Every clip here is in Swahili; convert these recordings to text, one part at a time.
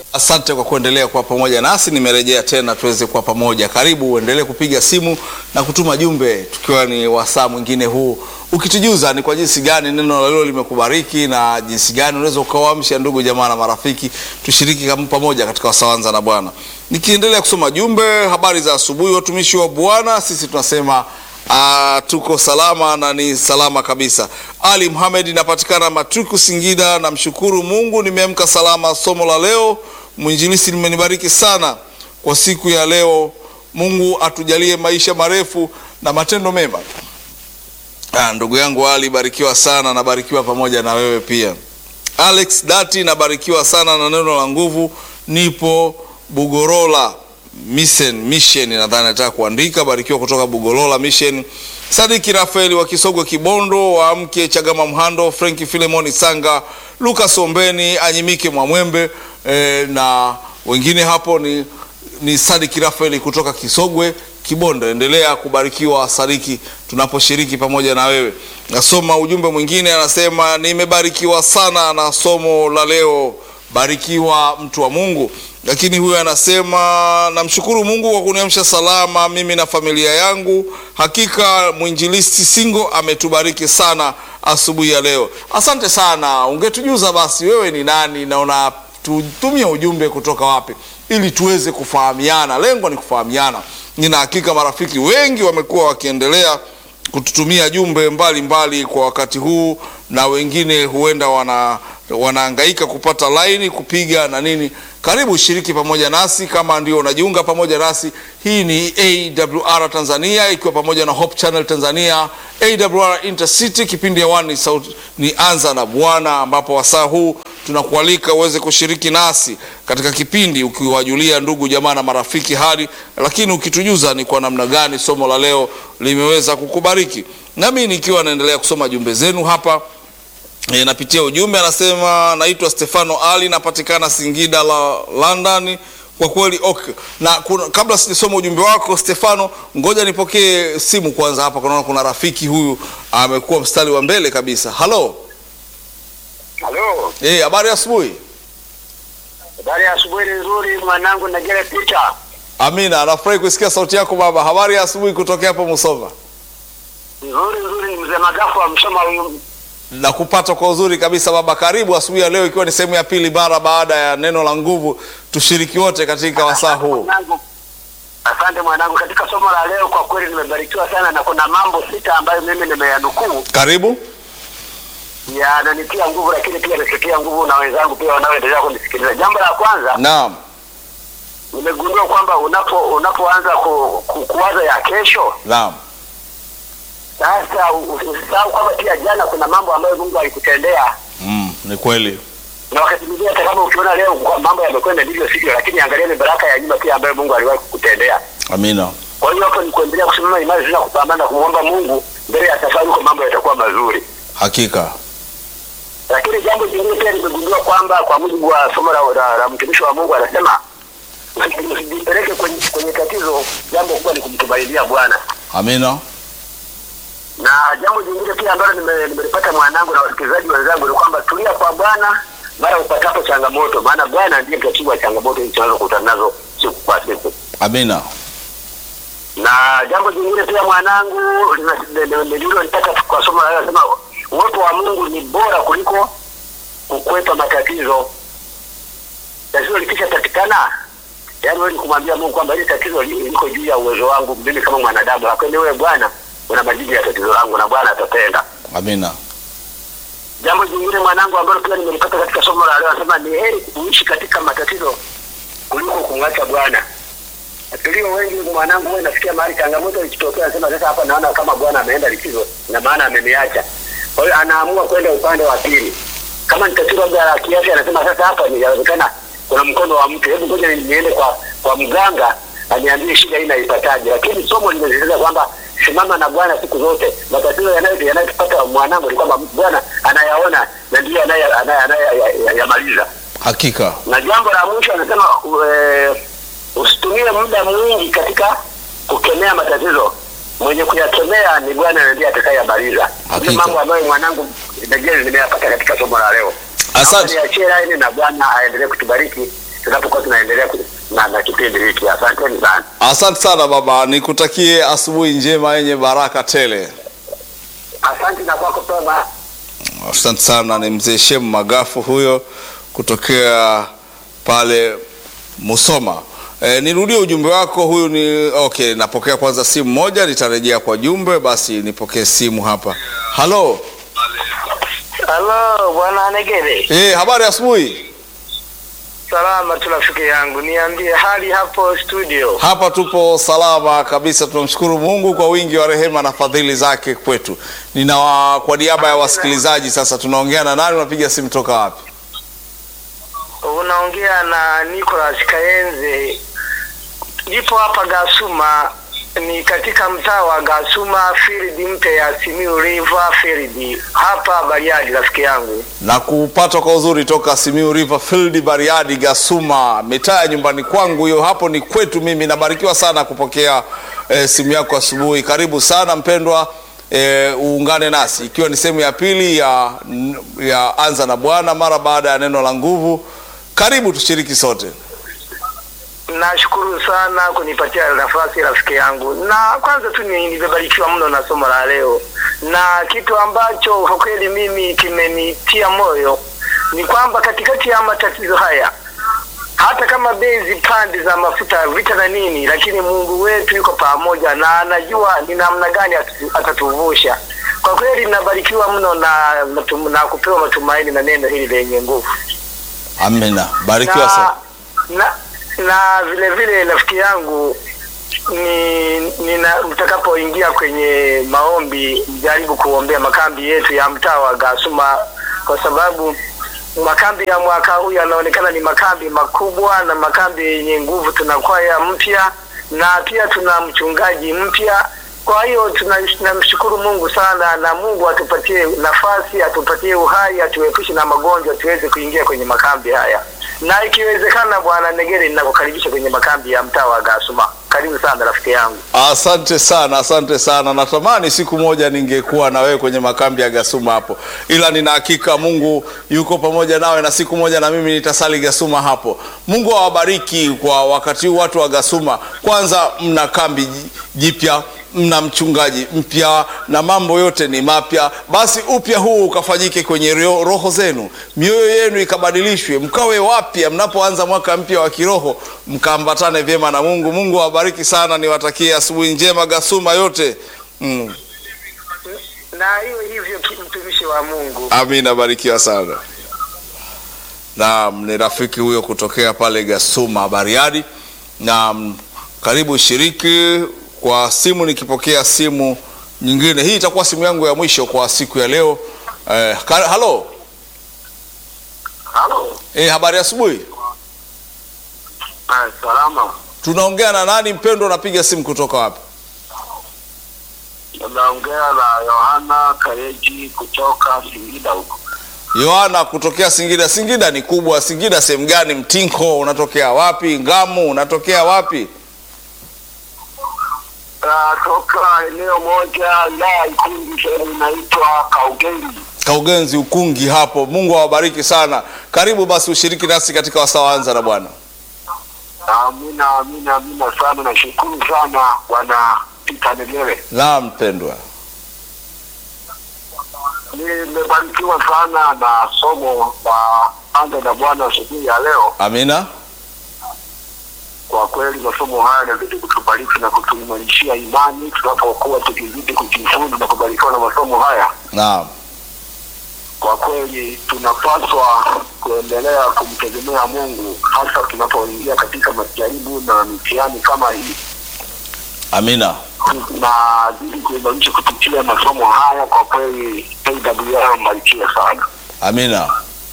Asante kwa kuendelea kuwa pamoja nasi. Nimerejea tena tuweze kuwa pamoja. Karibu uendelee kupiga simu na kutuma jumbe, tukiwa ni wasaa mwingine huu, ukitujuza ni kwa jinsi gani neno la leo limekubariki na jinsi gani unaweza ukawaamsha ndugu jamaa na marafiki, tushiriki kama pamoja katika wasawanza na Bwana. Nikiendelea kusoma jumbe, habari za asubuhi watumishi wa Bwana, sisi tunasema Ah, tuko salama na ni salama kabisa. Ali Muhamed inapatikana Matuku, Singida. Namshukuru Mungu nimeamka salama. Somo la leo mwinjilisi limenibariki sana kwa siku ya leo. Mungu atujalie maisha marefu na matendo mema. Ah, ndugu yangu Ali, barikiwa sana, nabarikiwa pamoja na wewe pia. Alex Dati, nabarikiwa sana na neno la nguvu. Nipo Bugorola Mission, Mission nadhani nataka kuandika. Barikiwa kutoka Bugolola Mission. Sadiki Rafaeli wa Kisogwe Kibondo, wa mke Chagama Mhando, Franki Filemoni Sanga, Lucas Ombeni, Anyimike Mwamwembe eh, na wengine hapo ni, ni Sadiki Rafaeli kutoka Kisogwe Kibondo. Endelea kubarikiwa Sadiki, tunaposhiriki pamoja na wewe. Nasoma ujumbe mwingine, anasema nimebarikiwa sana na somo la leo. Barikiwa mtu wa Mungu. Lakini huyu anasema namshukuru Mungu kwa kuniamsha salama mimi na familia yangu. Hakika mwinjilisti Singo ametubariki sana asubuhi ya leo. Asante sana. Ungetujuza basi wewe ni nani na unatutumia ujumbe kutoka wapi, ili tuweze kufahamiana. Lengo ni kufahamiana. Nina hakika marafiki wengi wamekuwa wakiendelea kututumia jumbe mbalimbali mbali kwa wakati huu, na wengine huenda wana wanahangaika kupata laini kupiga na nini. Karibu shiriki pamoja nasi kama ndio unajiunga pamoja nasi. Hii ni AWR Tanzania ikiwa pamoja na Hope Channel Tanzania, AWR Intercity. Kipindi hewani ni sauti ni anza na Bwana, ambapo wasaa huu tunakualika uweze kushiriki nasi katika kipindi, ukiwajulia ndugu jamaa na marafiki hali, lakini ukitujuza ni kwa namna gani somo la leo limeweza kukubariki. Nami nikiwa naendelea kusoma jumbe zenu hapa E, napitia ujumbe anasema, naitwa Stefano Ali, napatikana Singida la London. Kwa kweli okay. Na kuna, kabla sijasoma ujumbe wako Stefano, ngoja nipokee simu kwanza hapa. Kunaona kuna rafiki huyu amekuwa mstari wa mbele kabisa. Halo, Halo. eh, habari ya asubuhi. Habari ya asubuhi nzuri mwanangu Nagere Peter. Amina, nafurahi kusikia sauti yako baba. Habari ya asubuhi kutokea hapo Musoma. Nzuri nzuri mzee Magafu wa Msoma huyu. na kupata kwa uzuri kabisa baba. Karibu asubuhi ya leo, ikiwa ni sehemu ya pili mara baada ya neno la nguvu. Tushiriki wote katika wasaa huu. Mwanangu. Asante mwanangu, katika somo la leo kwa kweli nimebarikiwa sana, na kuna mambo sita ambayo mimi nimeyanukuu Karibu. yananitia nguvu, lakini pia nisikia nguvu na wenzangu pia wanaoendelea kunisikiliza. Jambo la kwanza Naam, nimegundua kwamba unapo unapoanza ku, ku, kuwaza ya kesho naam, sasa usisahau kwamba pia jana kuna mambo ambayo Mungu alikutendea mm, ni kweli. na wakati mwingine hata kama ukiona leo kwa mambo yamekwenda ndivyo sivyo, lakini angalia ni baraka ya nyuma pia ambayo Mungu aliwahi kukutendea. Amina. Kwa hiyo hapo ni kuendelea kusimama imara tena kupambana kumwomba Mungu mbele ya safari, kwa mambo yatakuwa mazuri. Hakika. Lakini jambo jingine pia nimegundua kwamba kwa mujibu wa somo la, la, la mtumishi wa Mungu anasema usijipeleke kwenye, kwenye tatizo, jambo kubwa ni kumtumainia Bwana. Amina. Na jambo jingine pia ambalo nime- nimelipata mwanangu na wasikilizaji wenzangu ni kwamba tulia kwa Bwana mara upatapo changamoto, maana Bwana ndiye mtatibu wa changamoto hizi tunazokutana nazo siku kwa siku. Amina. Na jambo jingine pia mwanangu nililolitaka kwa somo la leo, nasema uwepo wa Mungu ni bora kuliko kukwepa matatizo. Tatizo likishapatikana, yaani wewe ni kumwambia Mungu kwamba hili tatizo li- liko juu ya uwezo wangu mimi kama mwanadamu, lakini wewe Bwana una majibu ya tatizo langu na Bwana atatenda. Amina. Jambo jingine mwanangu, ambalo pia nimelipata katika somo la leo, anasema ni heri kuishi katika matatizo kuliko kumwacha Bwana. Tulio wengi mwanangu, wewe nafikia mahali changamoto ikitokea, anasema sasa hapa naona kama Bwana ameenda likizo na maana ameniacha. Kwa hiyo anaamua kwenda upande wa pili. Kama ni tatizo labda la kiafya, anasema sasa hapa inawezekana kuna mkono wa mtu, hebu ngoja niende kwa kwa mganga aniambie shida hii naipataje. Lakini somo limesisitiza kwamba simama na Bwana siku zote. Matatizo yanayo yanayotupata mwanangu ni kwamba Bwana anayaona na ndiye anaye- anaye- anayeyamaliza. Hakika. Na jambo la mwisho anasema e, usitumie muda mwingi katika kukemea matatizo. Mwenye kuyakemea ni Bwana na ndiye atakayemaliza. Hakika. Ni mambo ambayo mwanangu Daniel nimeyapata katika somo la leo. Asante. Naomba niachie laini na Bwana aendelee kutubariki tunapokuwa tunaendelea ku- na, na kipindi hiki. Asanteni sana. Asante sana baba, nikutakie asubuhi njema yenye baraka tele. Asante na kwako pema. Asante sana, ni mzee Shemu Magafu huyo kutokea pale Musoma. E, nirudie ujumbe wako huyu ni okay. Napokea kwanza simu moja, nitarejea kwa jumbe. Basi nipokee simu hapa. Halo, Halo bwana Negere, e, habari ya asubuhi. salama tu rafiki yangu, niambie hali hapo studio. Hapa tupo salama kabisa, tunamshukuru Mungu kwa wingi wa rehema na fadhili zake kwetu. Nina wa, kwa niaba ya wasikilizaji sasa, tunaongea na nani? Unapiga simu toka wapi? Unaongea na Nicholas Kayenze, nipo hapa Gasuma, ni katika mtaa wa Gasuma field mpya ya Simiyu River field hapa Bariadi, rafiki yangu. na kupata kwa uzuri toka Simiyu River Field, Bariadi, Gasuma, mitaa ya nyumbani kwangu hiyo. Hapo ni kwetu mimi. Nabarikiwa sana kupokea eh, simu yako asubuhi. Karibu sana mpendwa, eh, uungane nasi ikiwa ni sehemu ya pili ya, ya anza na Bwana mara baada ya neno la nguvu. Karibu tushiriki sote. Nashukuru sana kunipatia nafasi rafiki yangu, na kwanza tu ni- nimebarikiwa mno na somo la leo, na kitu ambacho kwa kweli mimi kimenitia moyo ni kwamba katikati ya matatizo haya, hata kama bei zipande za mafuta, vita na nini, lakini Mungu wetu yuko pamoja na anajua ni namna gani atatu- atatuvusha. Kwa kweli nabarikiwa mno na, na, na kupewa matumaini na neno hili lenye nguvu Amina, barikiwa na, sana. na, na vile vile rafiki yangu ni nina mtakapoingia kwenye maombi mjaribu kuombea makambi yetu ya mtaa wa Gasuma kwa sababu makambi ya mwaka huu yanaonekana ni makambi makubwa na makambi yenye nguvu. Tuna kwaya mpya na pia tuna mchungaji mpya. Kwa hiyo tuna- tunamshukuru Mungu sana, na Mungu atupatie nafasi, atupatie uhai, atuepushe na magonjwa, tuweze kuingia kwenye makambi haya, na ikiwezekana, Bwana Negere, ninakukaribisha kwenye makambi ya mtaa wa Gasuma. Karibu sana rafiki yangu. Asante sana, asante sana. Natamani siku moja ningekuwa na wewe kwenye makambi ya Gasuma hapo, ila nina hakika Mungu yuko pamoja nawe, na siku moja na mimi nitasali Gasuma hapo. Mungu awabariki kwa wakati huu watu wa Gasuma. Kwanza mna kambi ji- jipya, mna mchungaji mpya na mambo yote ni mapya. Basi upya huu ukafanyike kwenye rio- roho zenu, mioyo yenu ikabadilishwe, mkawe wapya mnapoanza mwaka mpya wa kiroho, mkaambatane vyema na Mungu. Mungu awabariki sana, niwatakie asubuhi njema Gasuma yote mm. Na hiyo hivyo, ki- mtumishi wa Mungu. Amina, barikiwa sana. Naam, ni rafiki huyo kutokea pale Gasuma Bariadi. Naam, karibu shiriki kwa simu, nikipokea simu nyingine. Hii itakuwa simu yangu ya mwisho kwa siku ya leo. Eh, ka- halo Halo. eh, habari ya asubuhi. Ah, salama. Tunaongea na nani mpendwa? Unapiga simu kutoka wapi? Naongea na Yohana Kareji kutoka Singida huko. Yohana kutokea Singida. Singida ni kubwa. Singida sehemu gani? Mtinko unatokea wapi? Ngamu unatokea wapi? toka eneo moja la Ikungi sehemu inaitwa Kaugeli. Kaugenzi Ukungi hapo. Mungu awabariki sana. Karibu basi ushiriki nasi katika wasawanza na Bwana. Amina, amina, amina sana. Nashukuru sana Bwana Pita Negere. Naam mpendwa. Nimebarikiwa sana na somo la anza na Bwana asubuhi ya leo. Amina. Kwa kweli masomo haya yanazidi kutubariki na kutuimarishia imani tunapokuwa tukizidi kujifunza na kubarikiwa na masomo haya. Naam. Kwa kweli tunapaswa kuendelea kumtegemea Mungu hasa tunapoingia katika majaribu na mitihani kama hii. Amina. Tunazidi kuimarisha kupitia masomo haya. Kwa kweli AWR mbarikiwe sana. Amina.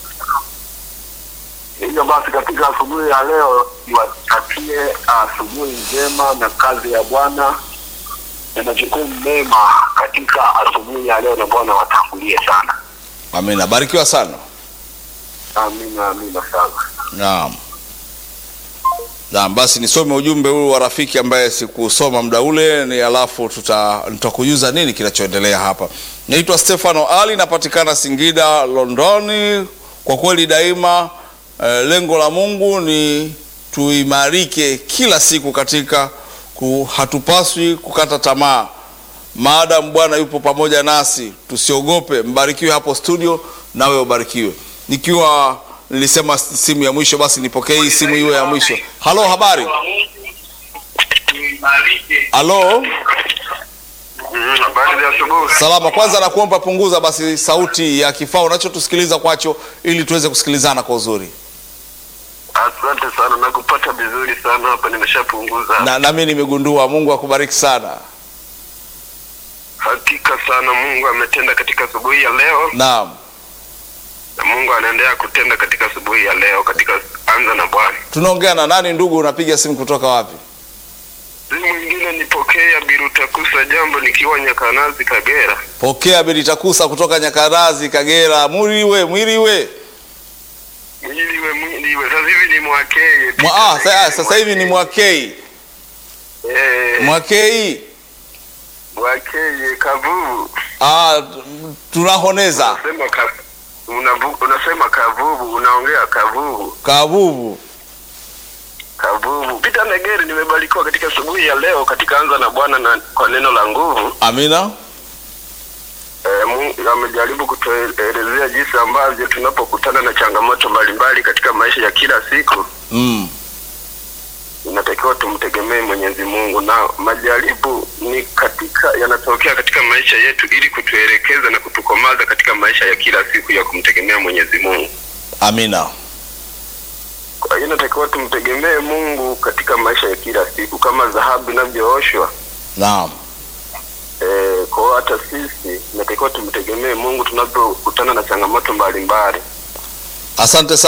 Hivyo basi katika asubuhi ya leo niwatakie asubuhi njema na kazi ya Bwana na majukumu mema katika asubuhi ya leo, na Bwana watangulie sana. Amina. Barikiwa sana. Amina, amina sana. Naam. Naam, basi nisome ujumbe huu wa rafiki ambaye sikusoma muda ule ni alafu tuta nitakujuza nini kinachoendelea hapa. Naitwa Stefano Ali, napatikana Singida, Londoni. Kwa kweli daima eh, lengo la Mungu ni tuimarike kila siku katika ku, hatupaswi kukata tamaa maadamu Bwana yupo pamoja nasi, tusiogope. Mbarikiwe hapo studio, nawe ubarikiwe. Nikiwa nilisema simu ya mwisho, basi nipokee hii simu iwe ya mwisho. Halo, habari? Halo, Mm, Habari za asubuhi. salama. Kwanza nakuomba punguza basi sauti ya kifaa unachotusikiliza kwacho, ili tuweze kusikilizana kwa uzuri. Asante sana, nakupata vizuri sana hapa, nimeshapunguza. Na nami nimegundua. Mungu akubariki sana. Hakika sana Mungu ametenda katika asubuhi ya leo, Naam, na Mungu anaendelea kutenda katika asubuhi ya leo, katika anza na Bwana. tunaongea na nani ndugu? Unapiga simu kutoka wapi? Simu nyingine nipokea Birutakusa, jambo nikiwa Nyakanazi, Kagera. Pokea Bilitakusa kutoka Nyakarazi, Kagera. Mwiriwe, mwiriwe. Mwiliwe mwiliwe, sasa hivi ni mwakeye Mwa, ah, sa, sasa hivi ni Mwakei. eh, Mwakei. mwakeye kavuvu, Ah, tunahoneza unasema ka, unavu, unasema kavuvu, unaongea kavuvu kavuvu. Kavuvu. Peter Negeri, nimebarikiwa katika asubuhi ya leo katika anza na Bwana na kwa neno la nguvu. Amina. E, Mungu amejaribu kutuelezea jinsi ambavyo tunapokutana na changamoto mbalimbali katika maisha ya kila siku Mm. inatakiwa tumtegemee Mwenyezi Mungu, na majaribu ni katika yanatokea katika maisha yetu ili kutuelekeza na kutukomaza katika maisha ya kila siku ya kumtegemea Mwenyezi Mungu. Amina. Kwa hiyo inatakiwa tumtegemee Mungu katika maisha ya kila siku kama dhahabu inavyooshwa Naam. Eh, kwa hiyo hata sisi inatakiwa tumtegemee Mungu tunapokutana na changamoto mbalimbali. Asante sana.